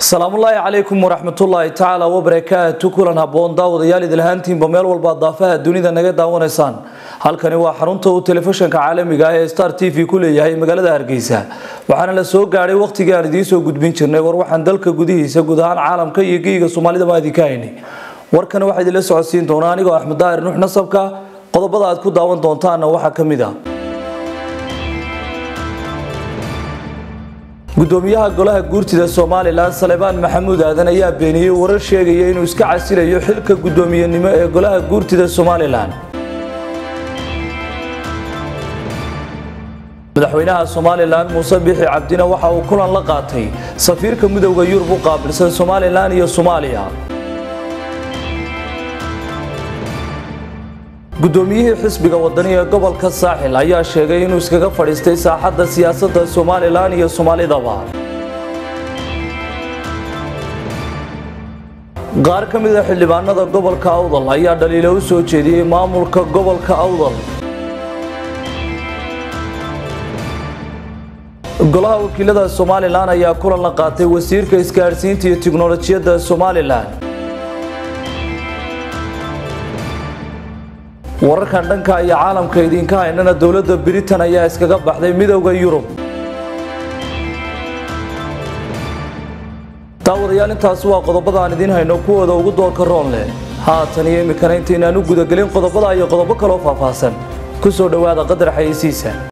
salaamullaahi calaykum waraxmatullaahi tacaala wabarakaatu kulan haboon daawadayaal idilhaantiinba meel walba daafaha dunida naga daawanaysaan halkani waa xarunta uu telefishanka caalamiga ah ee star t v ku leeyahay magaalada hargeysa waxaana la soo gaadhay wakhtigii aan idiin soo gudbin jirnay war waxaan dalka gudihiisa guud ahaan caalamka iyo geyga soomaalida baan idinka haynay warkana waxaa idinla socodsiin doonaa anigoo axmed daahir nuux nasabka qodobada aad ku daawan doontaana waxaa ka mid ah gudoomiyaha golaha guurtida somalilan salebaan maxamuud aadan ayaa beeniyey warar sheegaya inuu iska casilayo xilka gudoomiyenimo ee golaha guurtida somalilan madaxweynaha somalilan muuse bixi cabdina waxa uu kulan la qaatay safiirka midowda yurub u qaabilsan somalilan iyo soomaaliya gudoomiyihii xisbiga wadani ee gobolka saaxil ayaa sheegay inuu iskaga fadhiistay saaxadda siyaasadda somalilan iyo soomaalidaba qaar ka mid a xildhibaanada gobolka awdal ayaa dhaliilo u soo jeediyey maamulka gobolka awdal golaha wakiilada somalilan ayaa kulan la qaatay wasiirka isgaadhsiinta iyo tiknolojiyadda somalilan wararkan dhanka iyo caalamka idinka haynana dowladda britain ayaa iskaga baxday midowda yurub daawadayaal intaasi waa qodobada aan idiin hayno kuwooda ugu doorka roon leh haatan iyo imikana intaynaan u gudagelin qodobada iyo qodobo kaloo faahfaahsan ku soo dhowaada qadar xayeysiisa